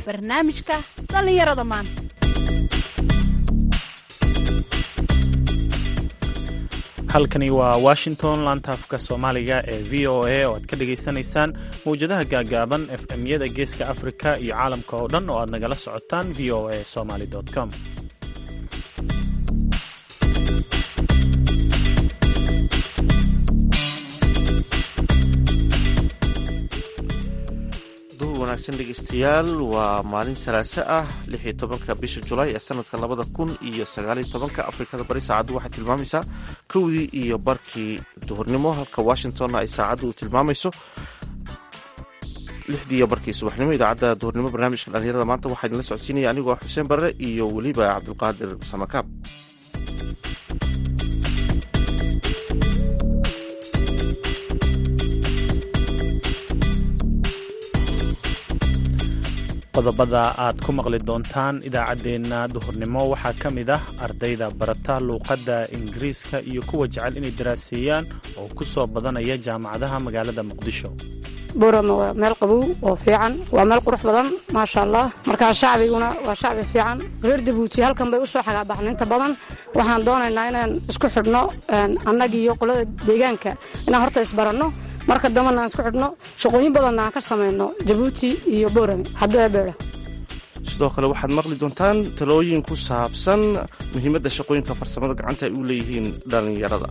barnaamijka dhallinyarada maanta halkani waa washington laantaafka soomaaliga ee v o a oo aad ka dhagaysanaysaan mawjadaha gaagaaban f m-yada geeska afrika iyo caalamka oo dhan oo aad nagala socotaan v o a somaly com wanaagsan dhegeystayaal waa maalin salaaso ah lix iyo tobanka bisha julaay ee sanadka labada kun iyo sagaaliyo tobanka afrikada bari saacaddu waxay tilmaamaysaa kowdii iyo barkii duhurnimo halka washingtonna ay saacaddu u tilmaamayso lixdii iyo barkii subaxnimo idaacadda duhurnimo barnaamijka dhalinyarada maanta waxaa idinla socodsiinaya anigoo xuseen barre iyo weliba cabdulqaadir samakaab qodobada aad ku maqli doontaan idaacaddeenna duhurnimo waxaa ka mid ah ardayda barata luuqadda ingiriiska iyo kuwa jecel inay daraaseeyaan oo ku soo badanaya jaamacadaha magaalada muqdisho buurama waa meel qabow oo fiican waa meel qurux badan maasha allah markaa shacbiguna waa shacbi fiican reer dabuuti halkan bay u soo xagaabaxan inta badan waxaan doonaynaa inaan isku xidhno annagii iyo qolada deegaanka inaan horta isbaranno marka dambana aan isku xidhno shaqooyin badanna aan ka samayno jabuuti iyo boorame haddbeera sidoo kale waxaad maqli doontaan talooyin ku saabsan muhiimadda shaqooyinka farsamada gacanta ay u leeyihiin dhallinyarada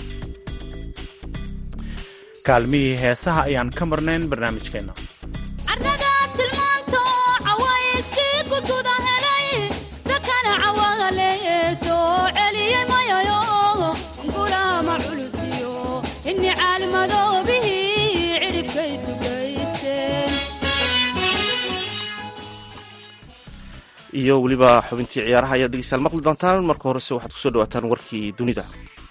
kaalmihii heesaha ayaan ka marnayn barnaamijkeenna iyo weliba xubintii ciyaaraha ayaad dhegeystayaal maqli doontaan marka horese waxaad kusoo dhawaataan warkii dunida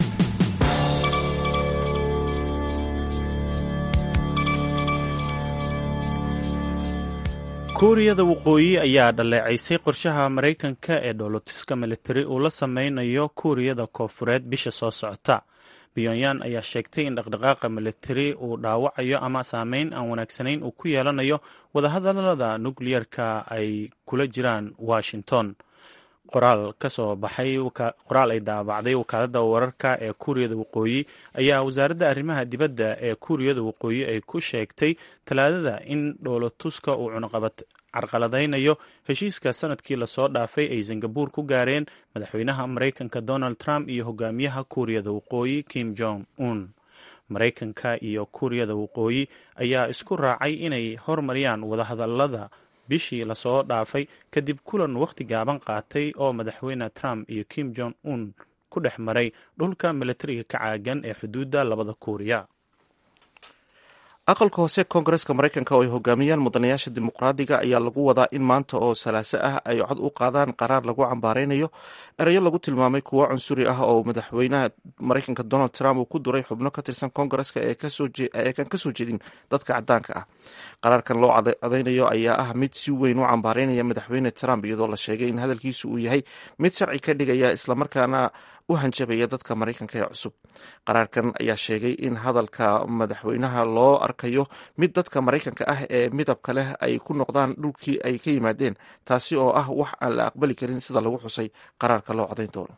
kuuriyada waqooyi ayaa dhaleecaysay qorshaha maraykanka ee dhoolotiska militari uu la sameynayo kuuriyada koofureed bisha soo socota pyonyan ayaa sheegtay in dhaqdhaqaaqa militari uu dhaawacayo ama saameyn aan wanaagsanayn uu ku yeelanayo wadahadalada nukliyeerka ay kula jiraan washington qoraal kasoo baxay qoraal ay daabacday wakaalada wararka ee kuuriyada waqooyi ayaa wasaaradda arrimaha dibadda ee kuuriyada waqooyi ay ku sheegtay talaadada in dhoolotuska uu cunaqabad carqaladaynayo heshiiska sanadkii lasoo dhaafay ay singabur ku gaareen madaxweynaha maraykanka donald trump iyo hogaamiyaha kuuriyada waqooyi kim jong un maraykanka iyo kuuriyada waqooyi ayaa isku raacay inay hormariyaan wadahadalada bishii lasoo dhaafay kadib kulan wakhti gaaban qaatay oo madaxweyne trump iyo kim jong un ku dhex maray dhulka militariga ka caagan ee xuduudda labada kuuriya aqalka hoose koongareska maraykanka oo ay hogaamiyaan mudanayaasha dimuqraadiga ayaa lagu wadaa in maanta oo salaaso ah ay cod u qaadaan qaraar lagu cambaaraynayo erayo lagu tilmaamay kuwo cunsuri ah oo madaxweynaha maraykanka donald trump uu ku duray xubno ka tirsan koongareska eekan kasoo jeedin dadka cadaanka ah qaraarkan loo codaynayo ayaa ah mid si weyn u cambaaraynaya madaxweyne trump iyadoo la sheegay in hadalkiisu uu yahay mid sharci ka dhigaya islamarkaana u hanjabaya dadka maraykanka ee cusub qaraarkan ayaa sheegay in hadalka madaxweynaha loo arkayo mid dadka maraykanka ah ee midabka leh ay ku noqdaan dhulkii ay ka yimaadeen taasi oo ah wax aan la aqbali karin sida lagu xusay qaraarka loo codayn doono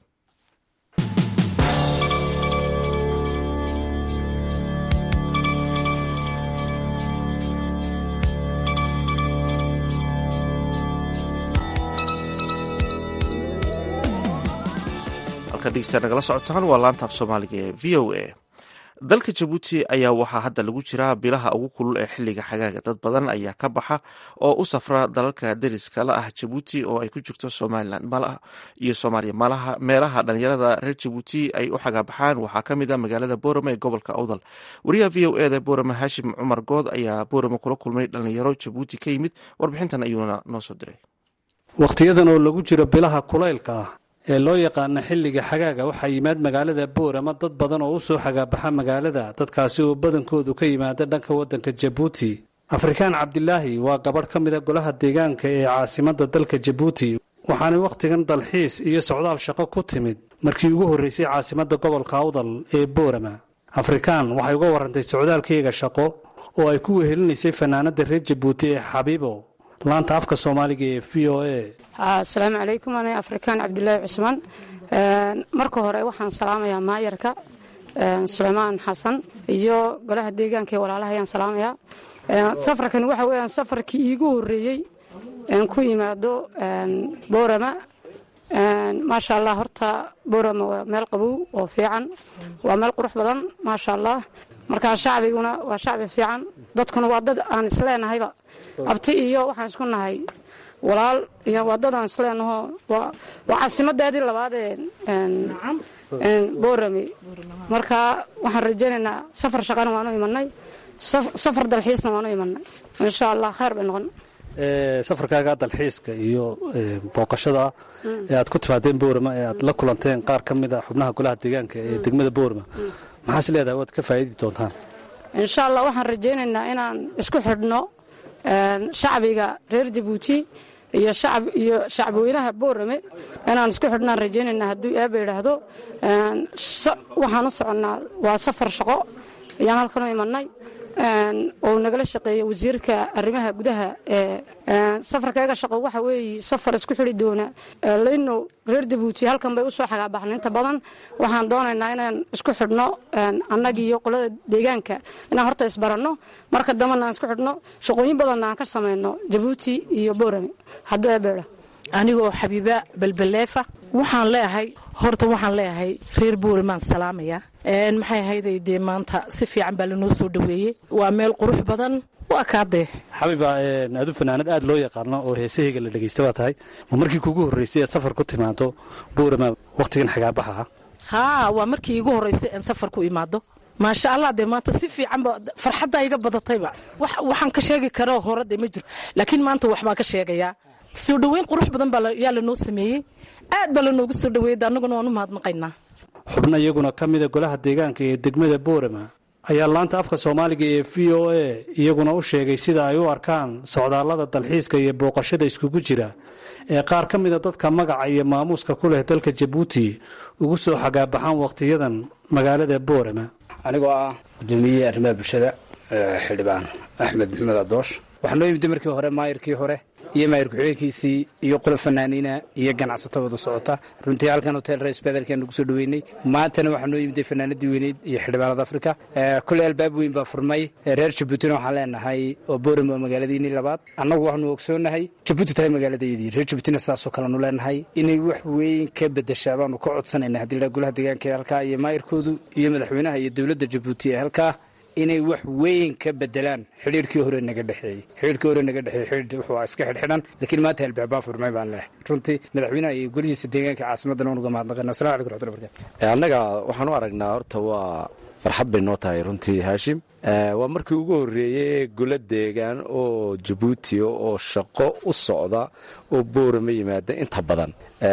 nagala socotaan waa laantaaf soomaaliga ee v o a dalka jabuuti ayaa waxaa hadda lagu jiraa bilaha ugu kulul ee xiliga xagaaga dad badan ayaa ka baxa oo u safra dalalka deriska la ah jabuuti oo ay ku jirto somalilan iyo soomaaliya meelaha dhalinyarada reer jabuuti ay u xagaabaxaan waxaa ka mid a magaalada boorama ee gobolka awdal wariyaha v o eda boorama haashim cumar good ayaa boorama kula kulmay dhalinyaro jabuuti ka yimid warbixintan ayuuna noo soo diray wakhtiyadan oo lagu jiro bilaha kulaylka ah ee loo yaqaana xilliga xagaaga waxaa yimaad magaalada boorama dad badan oo u soo xagaabaxa magaalada dadkaasi oo badankoodu ka yimaada dhanka waddanka jabuuti afrikaan cabdilaahi waa gabadh ka mid a golaha deegaanka ee caasimadda dalka jabuuti waxaanay wakhtigan dalxiis iyo socdaal shaqo ku timid markii ugu horraysay caasimadda gobolka awdal ee boorama afrikaan waxay uga warrantay socdaalkayga shaqo oo ay ku wehelinaysay fanaanadda reer jabuuti ee xabiibo laanta afka soomaaliga ee v o a asalaamu calaykum ana afrikaan cabdilaahi cusmaan marka hore waxaan salaamayaa maayarka suleymaan xasan iyo golaha deegaanka ee walaalaha ayaan salaamayaa safarkani waxa weyaan safarkii iigu horeeyey ku yimaado boorama maasha allah horta boorama waa meel qabow oo fiican waa meel qurux badan maasha allah markaa shacbiguna waa shacbi fiican dadkuna waa dad aan isleenahayba abti iyo waxaan isku nahay walaal iyo waa dad aan isleenaho waa caasimadeedii labaad ee boorame markaa waxaan rajaynaynaa safar shaqana waanu imanay safar dalxiisna waanu imanay insha allah khayr bay noqon safarkaaga dalxiiska iyo booqashada ee aad ku timaadeen boorama ee aad la kulanteen qaar ka mid a xubnaha golaha deegaanka ee degmada boorama maxaas leedahay waad ka faa'iidi doontaan insha allah waxaan rajaynaynaa inaan isku xidhno shacbiga reer jabuuti iyo iyo shacbweynaha boorame inaan isku xidhnaan rajaynaynaa hadduu eeba idhaahdo waxaan u soconnaa waa safar shaqo ayaan halkan u imanay oo nagala shaqeeya wasiirka arrimaha gudaha ee safarkayga shaqo waxa weeye safar isku xidhi doona leyno reer jabuuti halkan bay usoo xagaabaxna inta badan waxaan doonaynaa inaan isku xidhno annagii iyo qolada deegaanka inaan horta isbaranno marka dambena aan isku xidhno shaqooyin badanna aan ka samayno jabuuti iyo boorame hadduu ebeedha anigoo xabiiba balbaleefa waxaan leeyahay horta waxaan leeyahay reer boorimaan salaamaya maxay ahayday dee maanta si fiican baa lanoo soo dhoweeyey waa meel qurux badan waa kaadee xabiiba adu fanaanad aad loo yaqaano oo heesahayga la dhegaysta baa tahay ma markii kuugu horraysay ee safar ku timaado boorama wakhtigan xagaabaxa ah haa waa markii iigu horraysay aan safar ku imaado maasha allah dee maanta si fiicanba farxaddaa iga badatayba waxaan ka sheegi karo hore dee ma jiro laakiin maanta waxbaa ka sheegayaa soo dhoweyn qurux badan baa yaa lanoo sameeyey aad baa lanoogu soo dhoweeyey annaguna waan u mahadnaqaynaa xubno iyaguna ka mida golaha deegaanka ee degmada boorama ayaa laanta afka soomaaliga ee v o a iyaguna u sheegay sida ay u arkaan socdaallada dalxiiska iyo booqashada iskugu jira ee qaar ka mida dadka magaca iyo maamuuska ku leh dalka jabuuti ugu soo xagaabaxaan wakhtiyadan magaalada boorama anigoo ah gudoomiyihii arrimaha bulshada xildhibaan axmed maxamed adoosh waxaa noo yimid markii hore maayirkii hore iyo maayir ku-xigeenkiisii iyo qolo fanaaniina iyo ganacsato wada socota runtii halkan hotel rais bedelkaan nagu soo dhoweynay maantana waxaa noo yimiday fanaanadii weyneyd iyo xildhibaanada afrika koley albaab weyn baa furmay reer jabuutina waxaan leenahay oo boorama waa magaaladiinii labaad annagu waxaanu ogsoonahay jabuuti tahay magaaladayadii reer jabuutina sidaasoo kalenu leenahay inay wax weyn ka bedeshaa baanu ka codsanayna haddii la golaha deegaanka ee halkaa iyo maayirkoodu iyo madaxweynaha iyo dowladda jabuuti ee halkaa inay wax weyn ka bedelaan xidhiirkii hore naga dhexeeyey xidhiirkii hore naga dhexeeyey xidhiir wuxuu iska xidhxidhan laakiin maanta albaabaa furmay baan leehay runtii madaxweynaha iyo golihiisa deegaanka caasimadana unuga mahadnaqayna assalamu alaikum raxmatullahi barakatu annaga waxaan u aragnaa horta waa farxad bay noo tahay runtii haashim waa markii ugu horreeyey golo deegaan oo jabuuti oo shaqo u socda oo boorama yimaada inta badan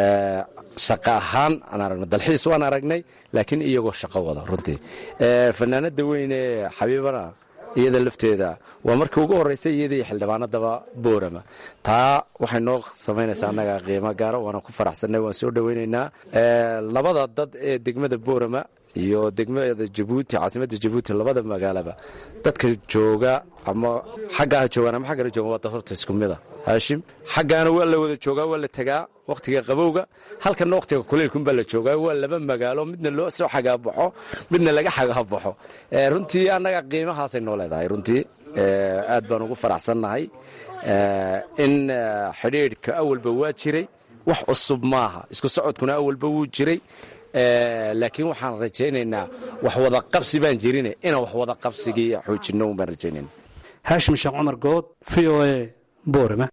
shaqo ahaan aan aragno dalxiis waan aragnay laakiin iyagoo shaqo wada runtii fanaanada weyn ee xabiibana iyada lafteeda waa markii ugu horreysay iyadii xildhibaanadaba boorama taa waxay noo samaynaysaa annaga qiimo gaara waana ku faraxsannay waan soo dhoweynaynaa labada dad ee degmada boorama iyo degmada jabuuti caasimadda jabuuti labada magaalaba dadka jooga ama xaggaa ha joogaan ama xaggana joogan waa dad horta isku mida haashim xaggaana waa la wada joogaa waa la tegaa wakhtiga qabowga halkanna wakhtiga kuleylkunbaa la joogaa waa laba magaalo midna loo soo xagaabaxo midna laga xagaabaxo runtii annaga qiimahaasay noo leedahay runtii aad baan ugu faraxsannahay in xidhiidhka awalba waa jiray wax cusub maaha isku socodkuna awalba wuu jiray laakiin waxaan rajaynaynaa wax wada qabsi baan jirine inaan wax wada qabsigii xoojinno un baan rajaynayna haashim sheekh cumar good v o a boorama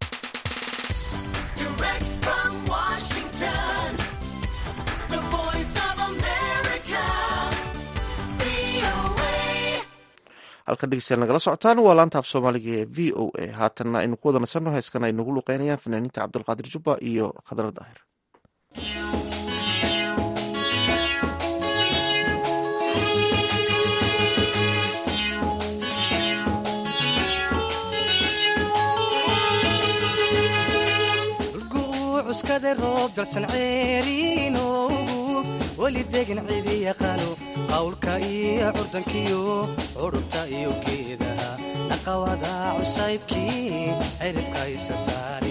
halkan dhegeystayaal nagala socotaan waa laanta af soomaaliga ee v o a haatanna aynu ku wada nasanno heeskan ay nagu luqeynayaan fanaaniinta cabdulqaadir jubba iyo khadra daahir cuskada roob dalsan ceeriinoogu weli degan cidi yaqaano qawlka iyo curdankiyo curubta iyo geedaha naqawada cusaybkii ciribka isa saare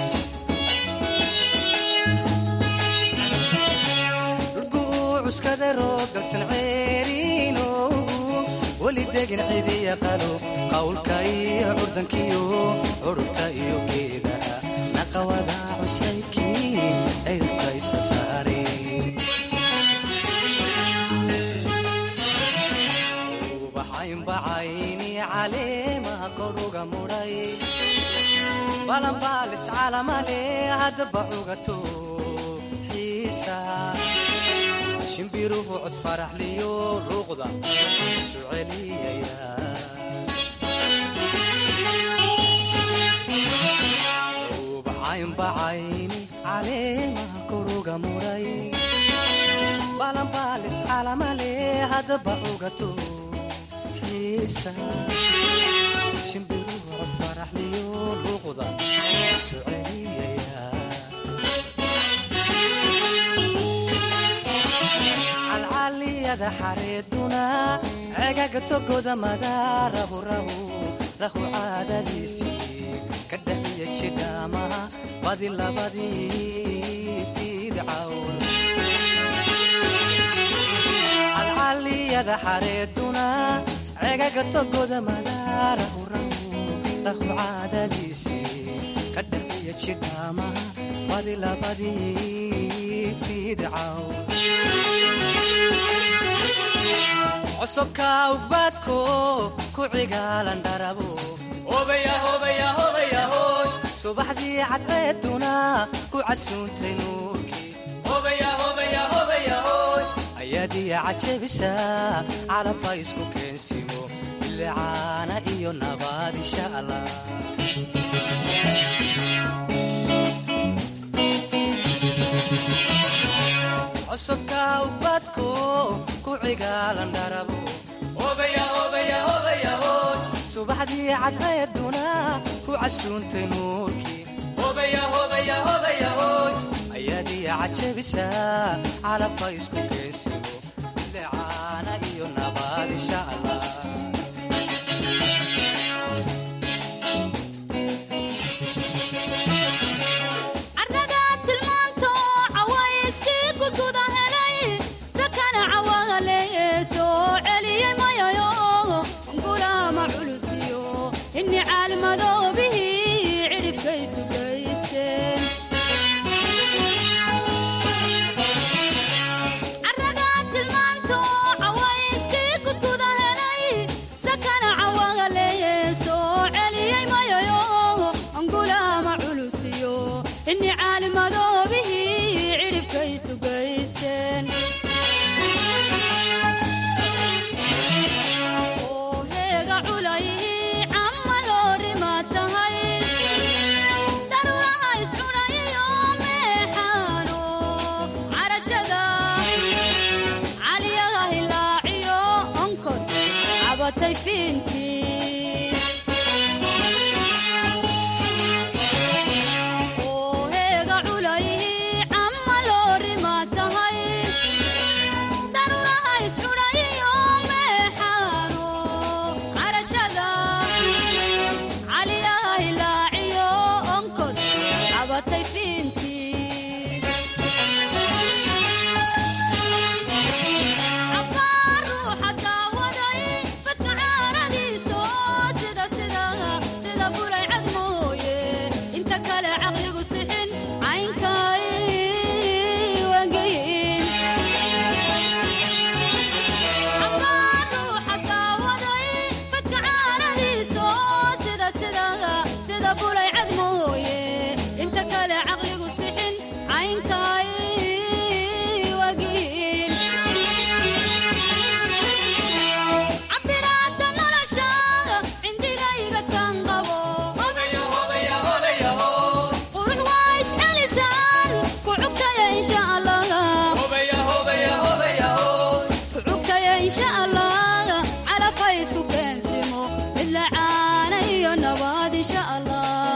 dhulku uu cuskada roob galsan ceeriinoogu weli degin cidiya qalo qawlka iyo curdankiyo curubta iyo geedaha naqawada cusaybkii ciribka isa saare ubaxaynbacayni caleemaha koruga mudhay balanbaalis calamale haddaba cugato xiisa shimbiruhu cod faraxliyo luuqda isu celiyaya ubaxaynbacayni caleemaha koruga mudhay balanbaalis calamale haddaba cugato xiisa shimbiruhu cod faraxliyo luuqda isu celiyaya calcaliyada xareeduna cegaga togoda madaarahu rahu rahu caadadiisii ka dhaxiya jidhaamaha badi labadii fidcawn calcaliyada xareeduna cegaga togoda madaarahu rahu rahu caadadiisii ka dhaxiya jidhaamaha badi labadii fidcawn cosubka ugbaadko ku cigaalan dharabo subaxdii cadceeduna ku casuuntay nuurkii ayaadiya cajabisa calabha isku keensimo bilicaana iyo nabaad insha allah cosubka ubadko ku cigaalan dharabo subaxdii cadceeduna ku casuuntay nuurkii ayaadiya cajabisa calabha isku keensimo bilicaana iyo nabaad insha allah carrada tilmaanto cawayskii gududa helay sakana cawale soo celiyey mayayo gulaama culusiyo inni caalmadoobihii cidhibkaysu gaysteen carrada tilmaanto cawayskii gududa helay sakana cawale soo celiyey mayayo gulaama culusiyo inni caalimadoobihii cidhibkaysu gaysteen oo heega culayhii camma loorima tahay daruuraha iscunayiyo meexaano carashada caliyaha hilaaciyo onkod cabatay fiintii oo heega culayhii camma loorima tahay daruuraha iscunayiyo meexaano carashada caliyaha hilaaciyo onkod cabatay fiintii cabbaar ruuxa daawaday fadka caaradiiso sida sida sida bulay cad mooye inta kale caqligu sixin caynkay wangeyin cabbaar ruuxa daawaday fadka caaradiiso sida sida sida bulay cad mooye inta kale caqligu sixin caynkay wagiin cabiraada nolosha cindigayga sanqabo qurux waa iscelisaan ku cugtaya insha allah ku cugtaya insha allah calabha isku keensimo mid lacaana iyo nabaad insha allah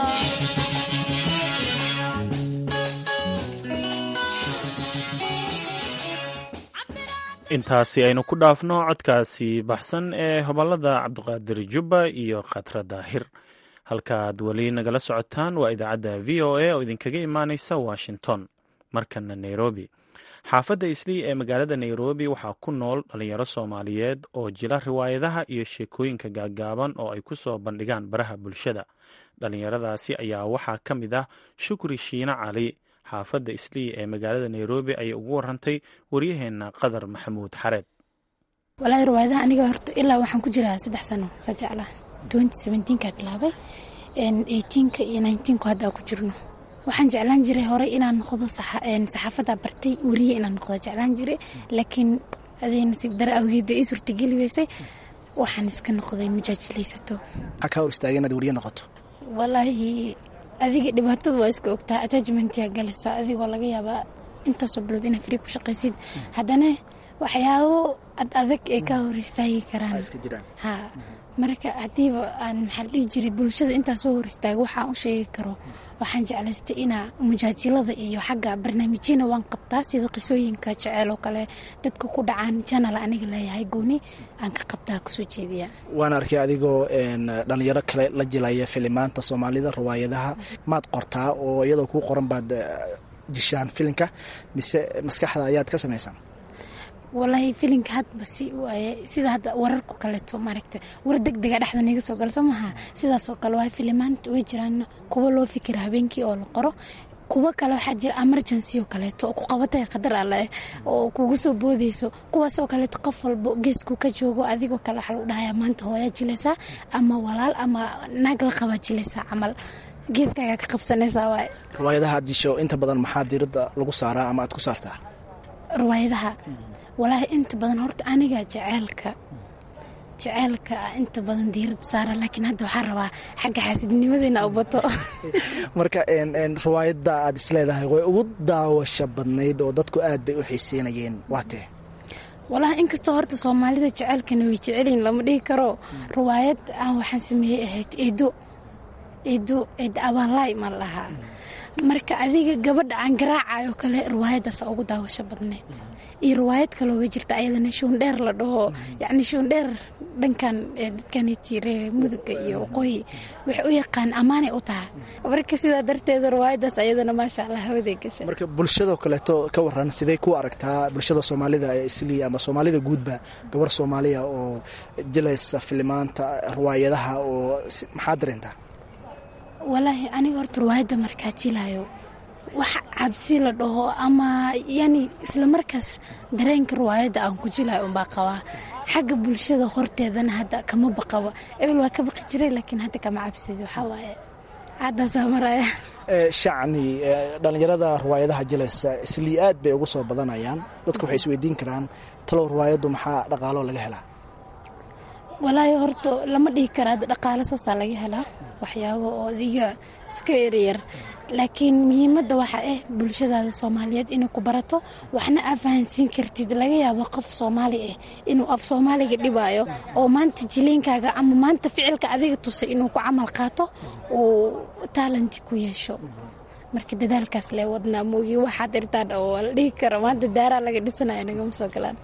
intaasi aynu ku dhaafno codkaasi baxsan ee hobolada cabdiqaadir jubba iyo khatra daahir halkaaad weli nagala socotaan waa idaacadda v o a oo idinkaga imaaneysa washington markana nairobi xaafadda islii ee magaalada nairobi waxaa ku nool dhalinyaro soomaaliyeed oo jila riwaayadaha iyo sheekooyinka gaagaaban oo ay ku soo bandhigaan baraha bulshada dhalinyaradaasi ayaa waxaa ka mid ah shukri shiine cali xaafadda islii ee magaalada nairobi ayay ugu warantay waryaheena qadar maxamuud xareed walaahi riwaayadaha aniga horta ilaa waxaan ku jiraa saddex sano saa jeclaa twenty seventeenka bilaabay eighteenka iyo nineteenku hadda ku jirno waxaan jeclaan jiray horey inaan noqdo saxaafadda bartay weriye inaan noqdo jeclaan jiray laakiin adee nasiib dare awgeeda ii suurtageli weysay waxaan iska noqday majaajilaysato maxaa kaa hor istaagay inaad weriye noqoto walaahi adiga dhibaatada waa iska ogtaa attachmentia galisa adigoo laga yaabaa intaasoo bilood inaa frii ku shaqaysid haddana waxyaabo ad adag ee kaa hor istaagi karaan ha marka haddiiba aan maxaa la dhihi jiray bulshada intaa soo hor istaaga waxaan u sheegi karo waxaan jeclaystay inaa mujaajilada iyo xagga barnaamijyana waan qabtaa sida qisooyinka jeceel oo kale dadka ku dhacaan janal aniga leeyahay gooni aan ka qabtaa kusoo jeediya waan arkay adigoo dhalinyaro kale la jilaya filimaanta soomaalida riwaayadaha maad qortaa oo iyadoo kuu qoran baad jishaan filinka mise maskaxda ayaad ka samaysaan walaahi filinka hadba si waaye sida hadda wararku kaleeto maaragta war deg dega dhexda niga soo gala soo maha sidaasoo kale waa filimaanta way jiraan kuwa loo fikira habeenkii oo la qoro kuwo kale waxaa jira emergency oo kaleeto oo ku qabatay qadar alleh oo kugu soo boodeyso kuwaasoo kaleeto qof walbo geesku ka joogo adigoo kale waxaa lagu dhahayaa maanta hooyaa jilaysaa ama walaal ama naag la qabaa jilaysaa camal geeskaaga ka qabsanaysaa waay riwaayadaha aad jisho inta badan maxaa diiradda lagu saaraa ama aad ku saartaa riwaayadaha walaahi inta badan horta aniga jeceelka jeceelka inta badan diirada saara laakiin hadda waxaa rabaa xagga xaasidnimadeena u bato marka riwaayadda aad isleedahay way ugu daawasho badnayd oo dadku aad bay u xiiseynayeen waatee walaahi inkastoo horta soomaalida jeceelkana way jecelyihin lama dhihi karo riwaayad aan waxaan sameeyey ahayd eedo eedo eed abaalaay ma lahaa marka adiga gabadha aan garaacayoo kale riwaayadaasa ugu daawasho badneyd iyo riwaayad kaloo way jirta ayadana shuundheer la dhaho yacni shuundheer dhankan dadkanitire muduga iyo waqooyi waxay u yaqaan ammaanay u tahay marka sidaa darteeda riwaayadaas ayadana maasha allah hawaday gashay marka bulshadoo kaleeto ka waran sidee ku aragtaa bulshada soomaalida ee islii ama soomaalida guudba gabar soomaaliya oo jilaysa filimaanta riwaayadaha oo maxaa dareentaa walaahi aniga horta riwaayadda markaa jilayo wax cabsi la dhaho ama yani isla markaas dareenka riwaayadda aan ku jilayo unbaa qabaa xagga bulshada horteedana hadda kama baqaba ebel waa ka baqi jiray laakiin hadda kama cabsidi waxaa waaye caddaasaa maraya shacni dhallinyarada riwaayadaha jilaysa islii aad bay ugu soo badanayaan dadku waxay isweydiin karaan talow riwaayaddu maxaa dhaqaaloo laga helaa walaahi horta lama dhihi karaa dhaqaalo saasaa laga helaa waxyaabo oo adiga iska eryar laakiin muhiimadda waxaa ah bulshadaada soomaaliyeed inay ku barato waxna aa fahansiin kartid laga yaabo qof soomaali ah inuu af soomaaliga dhibaayo oo maanta jileynkaaga ama maanta ficilka adiga tusay inuu ku camal qaato uu taalanti ku yeesho marka dadaalkaas lee wadnaa moogi waxaad irtaan oo la dhihi karo maanta daaraa laga dhisanaya nagama soo galaan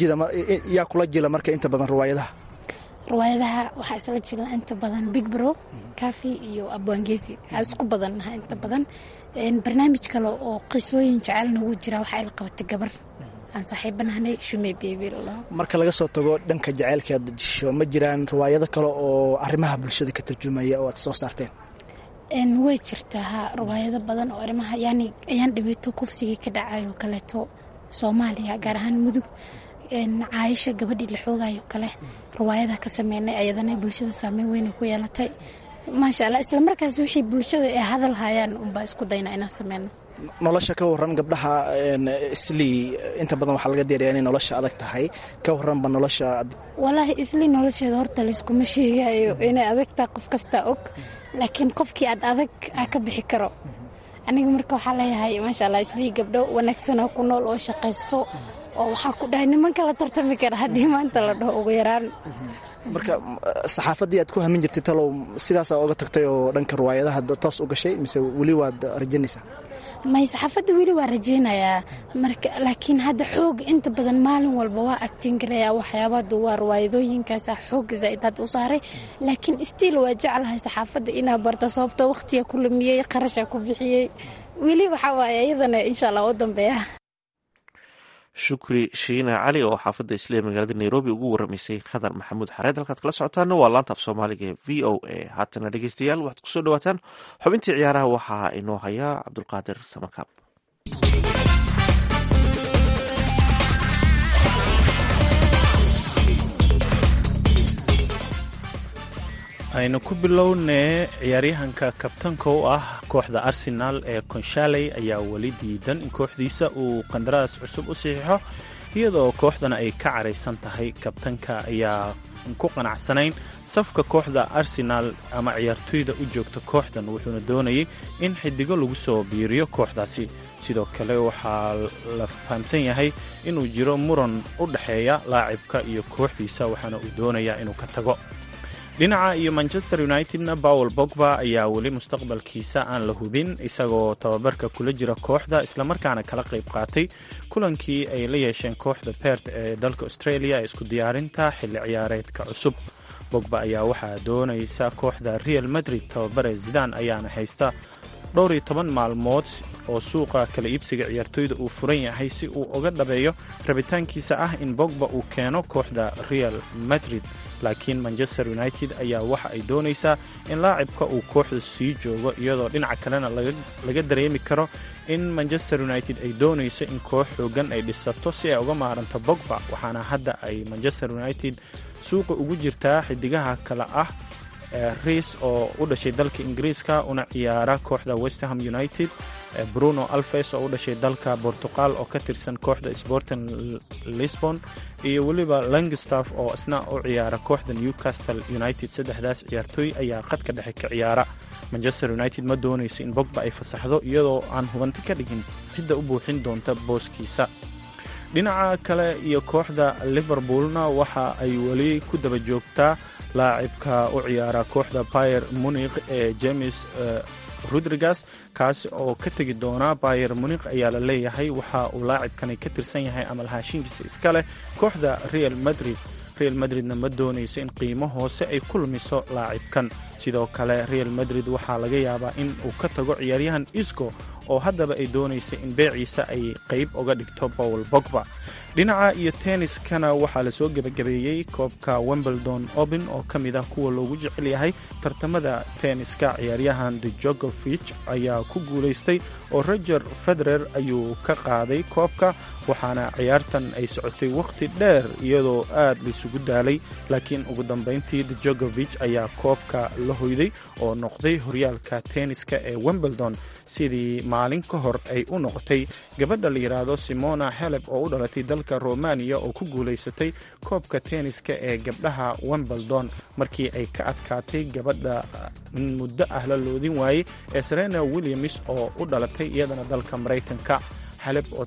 yaa kula jila marka inta badan riwaayadaha riwaayadaha waxaa isla jira inta badan big bro kafi iyo abwaangezi aa isku badannaha inta badan barnaamij kale oo qisooyin jecel nagu jira waxaa ila qabatay gabar aan saaxiibanahnay shume bebi marka laga soo tago dhanka jaceylkeed jisho ma jiraan riwaayado kale oo arrimaha bulshada ka tarjumaya oo aad soo saarteen way jirtaa ha riwaayado badan oo arrimaha yani ayaan dhibeyto kufsigii ka dhacayo kaleeto soomaaliya gaar ahaan mudug caayisha gabadhii la xoogayo kale riwaayada ka sameynay ayadana bulshada saameyn weyna ku yeelatay maasha allah isla markaas wixii bulshada ay hadal hayaan unbaa isku dayna inaan sameyno nolosha ka waran gabdhaha islii inta badan waxaa laga deeraya inay nolosha adag tahay ka waranba nolosha walaahi islii nolosheeda horta layskuma sheegayo inay adagtaa qof kastaa og laakiin qofkii aad adag aa ka bixi karo aniga marka waxaa leeyahay maasha allah islii gabdho wanaagsanoo ku nool oo shaqaysto oo waxaa ku dhahay niman kala tartami kara haddii maanta la dhaho ugu yaraan marka saxaafaddii aad ku hamin jirtay talow sidaasaa oga tagtay oo dhanka riwaayadaha toos u gashay mise weli waad rajanaysaa may saxaafadda weli waa rajeynayaa marka laakiin hadda xooga inta badan maalin walba waa agtingaraya waxyaabadu waa riwaayadooyinkaasa xooga zaaid hadda u saaray laakiin stiil waa jeclahay saxaafadda inaa barta sababto waqtiga ku lumiyey qarasha ku bixiyey weli waxaa waaye iyadana insha allah u dambeeya shukri shiina cali oo xaafadda isliya magaalada nairobi ugu waramaysay khadar maxamuud xareed halkaad kala socotaana waa laanta af soomaaliga ee v o a haatana dhegeystayaal waxaad kusoo dhawaataan xubintii ciyaaraha waxaa inoo hayaa cabdulqaadir samakaab aynu ku bilownee ciyaaryahanka kabtanka u ah kooxda arsenaal ee konshaley ayaa weli diidan in kooxdiisa uu qandaraas cusub u saxiixo iyadoo kooxdana ay ka caraysan tahay kabtanka ayaa ku qanacsanayn safka kooxda arsenaal ama ciyaartoyda u joogta kooxdan wuxuuna doonayay in xidigo lagu soo biiriyo kooxdaasi sidoo kale waxaa la fahamsan yahay inuu jiro muran u dhexeeya laacibka iyo kooxdiisa waxaana uu doonayaa inuu ka tago dhinaca iyo manchester unitedna bowel bogba ayaa weli mustaqbalkiisa aan la hubin isagoo tababarka kula jira kooxda islamarkaana kala qayb qaatay kulankii ay la yeesheen kooxda bert ee dalka australia ee isku diyaarinta xilli ciyaareedka cusub bogba ayaa waxaa doonaysa kooxda real madrid tababare zidan ayaana haysta dhowr iyo toban maalmood oo suuqa kala iibsiga ciyaartoyda uu furan yahay si uu uga dhabeeyo rabitaankiisa ah in bogba uu keeno kooxda real madrid laakiin manchester united ayaa waxa ay doonaysaa in laacibka uu kooxda sii joogo iyadoo dhinaca kalena laga dareemi karo in manchester united ay doonayso in koox xoogan ay dhisato si ay uga maaranto bogba waxaana hadda ay manchester united suuqa ugu jirtaa xidigaha kale ah riis oo u dhashay dalka ingiriiska una ciyaara kooxda westerham united bruno alves oo u dhashay dalka bortuqal oo ka tirsan kooxda sporting lisbon iyo weliba langstaff oo isna u ciyaara kooxda newcastle united saddexdaas ciyaartooy ayaa khadka dhexe ka ciyaara manchester united ma doonayso in bogba ay fasaxdo iyadoo aan hubanti ka dhigin cidda u buuxin doonta booskiisa dhinaca kale iyo kooxda liverpoolna waxa ay weli ku daba joogtaa laacibka u ciyaara kooxda bayer munikh ee james rodrigas kaasi oo ka tegi doona bayer munikh ayaa la leeyahay waxa uu laacibkani ka tirsan yahay ama lahaashinkiisa iska leh kooxda real madrid real madridna ma doonayso in qiimo hoose ay ku lumiso laacibkan sidoo kale real madrid waxaa laga yaabaa in uu ka tago ciyaaryahan isco oo haddaba ay doonaysa in beeciisa ay qayb uga dhigto bowl bogba dhinaca iyo tenniskana waxaa lasoo gebagabeeyey koobka wimbledon open oo ka mid ah kuwa loogu jecel yahay tartamada tenniska ciyaaryahan djokovich ayaa ku guulaystay oo roger federer ayuu ka qaaday koobka waxaana ciyaartan ay socotay wakhti dheer iyadoo aad laisugu daalay laakiin ugu dambayntii djokovich ayaa koobka la hoyday oo noqday horyaalka tenniska ee wimbledon sidii maalin ka hor ay u noqotay gabadha la yidhaahdo simona heleb oo u dhalatay dalka romaniya oo ku guulaysatay koobka tenniska ee gabdhaha wimbledon markii ay ka adkaatay gabadha muddo ah la loodin waayey ee serena williams oo u dhalatay iyadana dalka maraykanka xaleb oo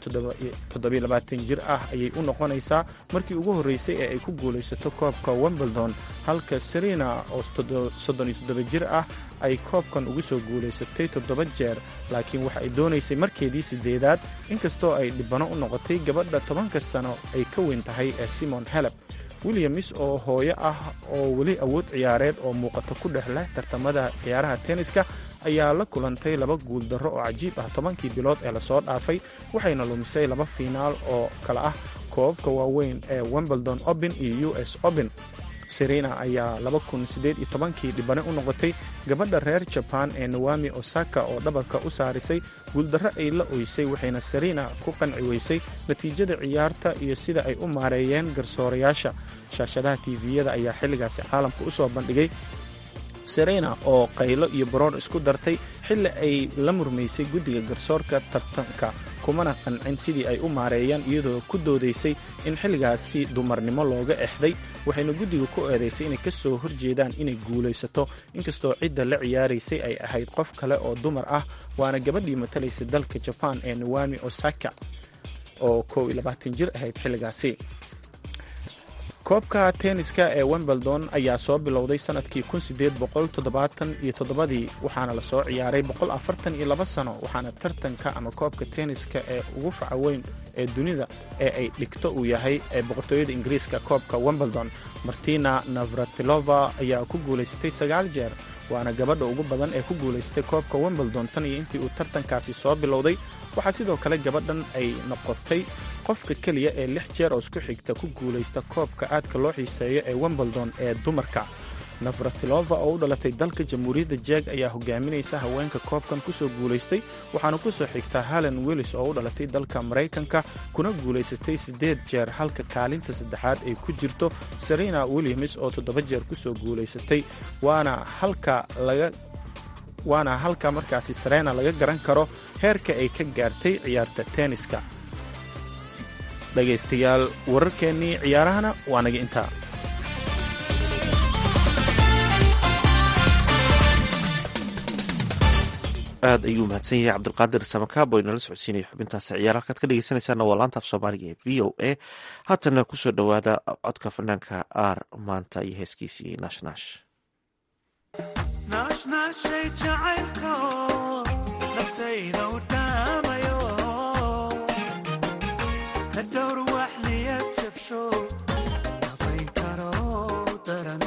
jir ah ayay u noqonaysaa markii ugu horreysay ee ay ku guulaysato koobka wimbledon halka serena oo jir ah ay koobkan ugu soo guulaysatay toddoba jeer laakiin waxa ay doonaysay markeedii sideedaad inkastoo ay dhibano u noqotay gabadha tobanka sano ay ka weyn tahay ee simon heleb williams oo hooyo ah oo weli awood ciyaareed oo muuqato ku dhex leh tartamada ciyaaraha tenniska ayaa la kulantay laba guuldarro oo cajiib ah tobankii bilood ee lasoo dhaafay waxayna lumisay laba fiinaal oo kale ah koobabka waaweyn ee wimbledon open iyo u s open serena ayaa kii dhibane u noqotay gabadha reer jaban ee nawami osaka oo dhabarka u saarisay guuldarro ay la oysay waxayna serena ku qanci weysay natiijada ciyaarta iyo sida ay u maareeyeen garsoorayaasha shaashadaha tviyada ayaa xilligaasi caalamka u soo bandhigay serena oo qaylo iyo baroor isku dartay xilli ay la murmaysay guddiga garsoorka tartanka kumana qancin sidii ay u maareeyaan iyadoo ku doodaysay in xilligaasi dumarnimo looga exday waxayna guddiga ku eedaysay inay ka soo horjeedaan inay guulaysato inkastoo cidda la ciyaaraysay ay ahayd qof kale oo dumar ah waana gabadhii matalaysa dalka jabaan ee nawami osaka oo jir ahayd xilligaasi koobka tenniska ee wimbledon ayaa soo bilowday sanadkii iyo toddobadii waxaana lasoo ciyaaray iyo laba sano waxaana tartanka ama koobka tenniska ee ugu faca weyn ee dunida ee ay dhigto uu yahay ee boqortooyada ingiriiska koobka wimbledon martina navratilova ayaa ku guulaysatay sagaal jeer waana gabadha ugu badan ee ku guulaystay koobka wimbledon tan iyo intii uu tartankaasi soo bilowday waxaa sidoo kale gabadhan ay noqotay qofka keliya ee lix jeer oo isku xigta ku guulaysta koobka aadka loo xiiseeyo ee wimbledon ee dumarka navratilova oo u dhalatay dalka jamhuuriyadda jeeg ayaa hogaaminaysa haweenka koobkan kusoo guulaystay waxaana kusoo xigta halen willis oo u dhalatay dalka maraykanka kuna guulaysatay siddeed jeer halka kaalinta saddexaad ay ku jirto serena williams oo toddoba jeer kusoo guulaysatay waana halka laga waana halka markaasi serena laga garan karo heerka ay ka gaartay ciyaarta tenniska dhegaystayaal wararkeennii ciyaarahana waa naga intaa aad ayuu mahadsan yahay cabdulqaadir samakaabo inala socodsiinaya xubintaasi ciyaar halkaad ka dhegeysanaysaana waa laanta af soomaaliga ee v o a haatana kusoo dhowaada codka fanaanka aar maanta iyo heeskiisii naashnash naashnaashay jacaylko naftayda u dhaamayo ka dhowr wax niyad jabsho nabayn karo daran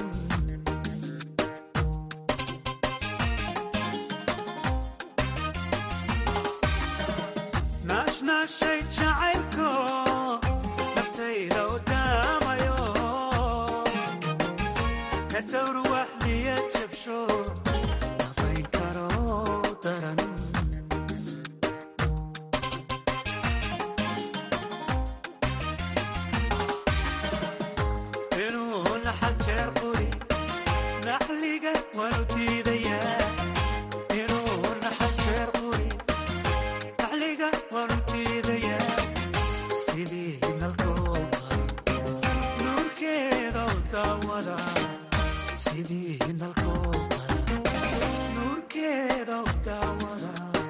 naashnaashay jacaylko naftayda u dhaamayo ka dhowr wax niyad jabsho nabayn karo daran inuu naxal jeer quri naxliga waanu diidayaa inuu naxal jeer quri naxliga waanu diidayaa sidii nalkooba nuurkeeda u daawada sidii nalkooba nuurkeeda u daawada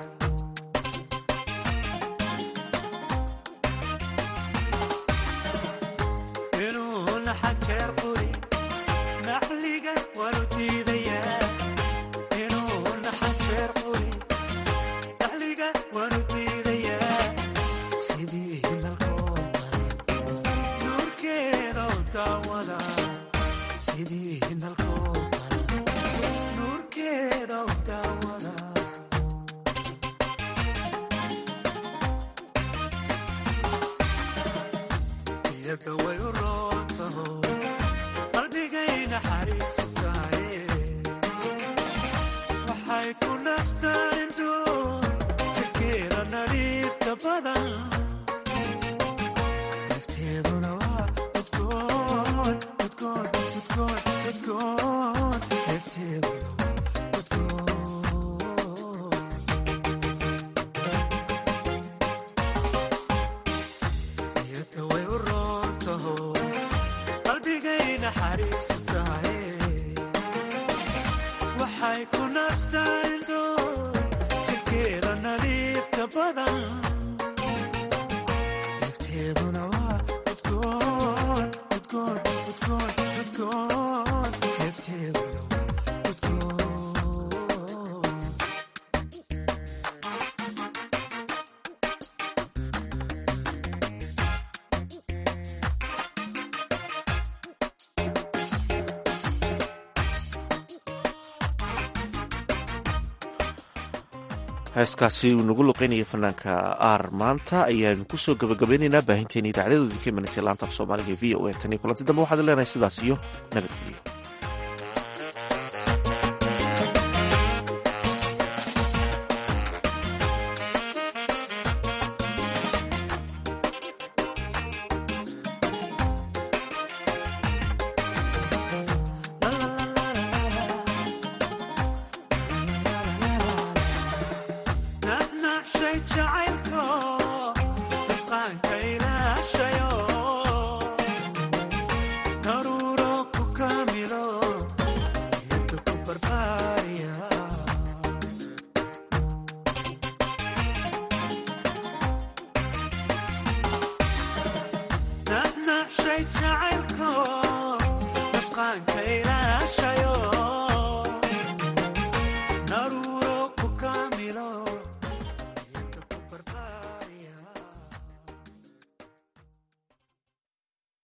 inuu naxal jeer quri naxliga waanu diidayaa inuu naxal jeer quri naxliga waanu diidayaa sidii nalkooba nuurkeeda u daawada sidii nalkooba nuurkeeda u daawada iyada way u roontaho qalbigay naxariisu tahay waxay ku nastaan indhoo jirkeeda nadiifta badan nafteeduna waa udgoon udgoon udgoon udgoon nafteeduna waa udgoon iyada way u roontaho qalbigay naxariisu tahay waxay ku nastaan indhoo jirkeeda nadiifta badan nafteeduna waa udgoon udgoon udgoon udgoon nafteeduna waa udgoon heeskaasi uu nagu luqeynaya fanaanka aar maanta ayaanu kusoo gabagabaynaynaa baahinteena idaacadyadooda ka imanaysa laanta af soomaaliga e v o a tan iyo kulanti dambe waxaad leenahay sidaas iyo nabadgelyo naxnaxshay jacaylko nusqaanka ilaashayo daruuro ku kamilo naxnaxshay jacaylko nusqaanka ilaashayo